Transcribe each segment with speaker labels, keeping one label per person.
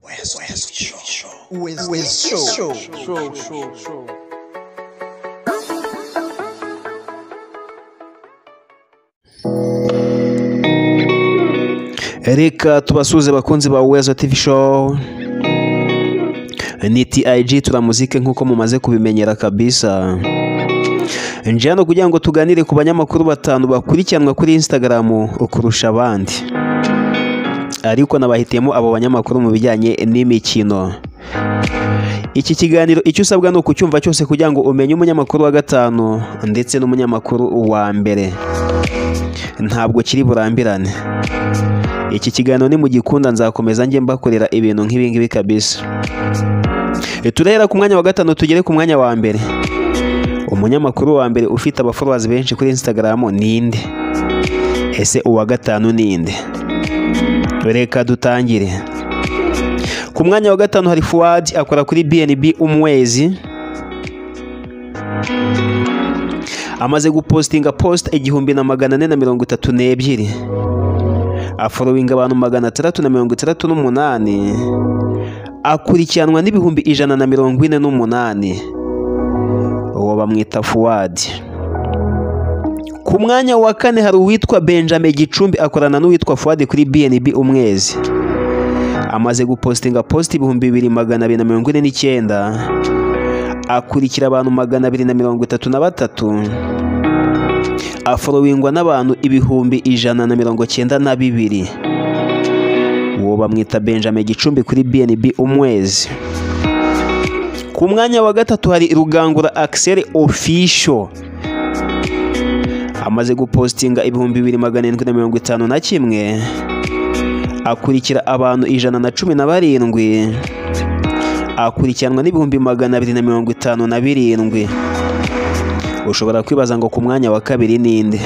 Speaker 1: West, West Show. West, West Show. Show, show, show.
Speaker 2: reka tubasuhuze abakunzi ba wezo tivi show ni tiyiji turamuzike nk'uko mumaze kubimenyera kabisa nje hano kugira ngo tuganire ku banyamakuru batanu bakurikiranwa kuri insitagaramu kurusha abandi ariko nabahitiyemo abo banyamakuru mu bijyanye n'imikino iki kiganiro icyo usabwa ni ukucyumva cyose kugira ngo umenye umunyamakuru wa gatanu ndetse n'umunyamakuru wa mbere ntabwo kiri burambirane iki kiganiro ni mu gikunda nzakomeza njye mbakorera ibintu nk'ibingibi kabisa turahera ku mwanya wa gatanu tugere ku mwanya wa mbere umunyamakuru wa mbere ufite abaforuwazi benshi kuri insitagaramu ninde ese uwa gatanu ninde reka dutangire ku mwanya wa gatanu hari fuwadi akora kuri bnb umwezi amaze gupositinga posita igihumbi na magana ane na mirongo itatu n'ebyiri aforowinga abantu magana atandatu na mirongo itandatu n'umunani akurikiranwa n'ibihumbi ijana na mirongo ine n'umunani uwo bamwita fuwadi ku mwanya wa kane hari uwitwa benjamin gicumbi akorana n'uwitwa fuwadi kuri bnb umwezi amaze gupositinga posita ibihumbi bibiri magana abiri na mirongo ine n'icyenda akurikira abantu magana abiri na mirongo itatu na batatu aforowingwa n'abantu ibihumbi ijana na mirongo cyenda na bibiri uwo bamwita benjamin gicumbi kuri bnb umwezi ku mwanya wa gatatu hari rugangura akiseri ofisho amaze gupositinga ibihumbi bibiri magana arindwi na mirongo itanu na kimwe akurikira abantu ijana na cumi na barindwi akurikiranwa n'ibihumbi magana abiri na mirongo itanu na birindwi ushobora kwibaza ngo ku mwanya wa kabiri ninde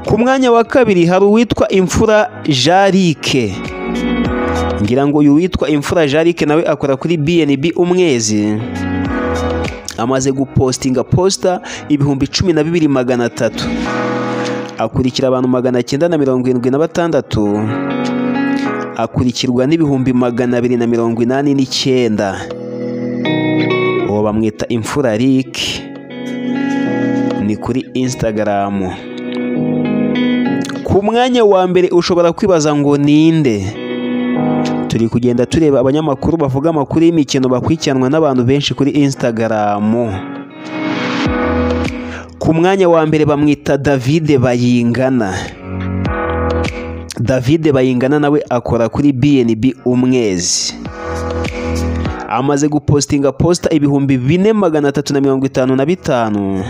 Speaker 2: ku mwanya wa kabiri hari uwitwa imfura jarike ngira ngo uyu witwa imfura jarike nawe akora kuri bnb umwezi amaze gupositinga posita ibihumbi cumi na bibiri magana atatu akurikira abantu magana cyenda na mirongo irindwi na batandatu akurikirwa n'ibihumbi magana abiri na mirongo inani n'icyenda uwo bamwita imfura rike ni kuri insitagaramu ku mwanya wa mbere ushobora kwibaza ngo ninde turi kugenda tureba abanyamakuru bavuga amakuru y'imikino bakurikiranwa n'abantu benshi kuri insitagaramu ku mwanya wa mbere bamwita davide bayingana davide bayingana nawe akora kuri bnb umwezi amaze gupositinga posita ibihumbi bine magana atatu na mirongo itanu na bitanu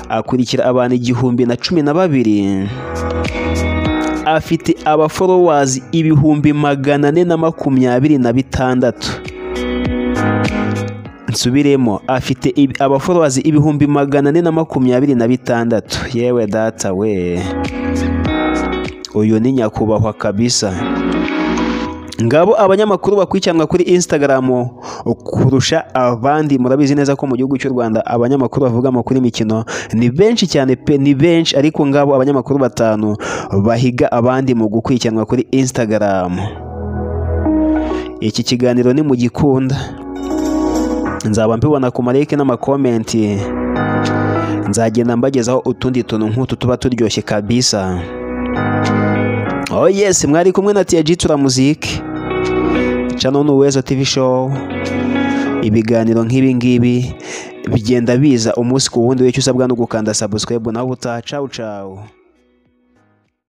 Speaker 2: akurikira abantu igihumbi na cumi na babiri afite abaforowazi ibihumbi magana ane na makumyabiri na bitandatu nsubiremo afite abaforowazi ibihumbi magana ane na makumyabiri na bitandatu yewe data we uyu ni nyakubahwa kabisa ngabo abanyamakuru bakurikiranwa kuri insitagaramu kurusha abandi murabizi neza ko mu gihugu cy'u rwanda abanyamakuru bavuga amakuru y'imikino ni benshi cyane pe ni benshi ariko ngabo abanyamakuru batanu bahiga abandi mu gukurikiranwa kuri insitagaramu iki kiganiro ni mu gikunda nzaba mbibona ku mareke n'amakomenti nzagenda mbagezaho utundi tuntu nk'utu tuba turyoshye kabisa oh yes mwari kumwe na tiyaji turamuzike cano ni uwezo tv show ibiganiro nk'ibi ngibi bigenda biza umunsi ku wundi wicyo usabwa no gukanda subscribe nawe utacawu cawu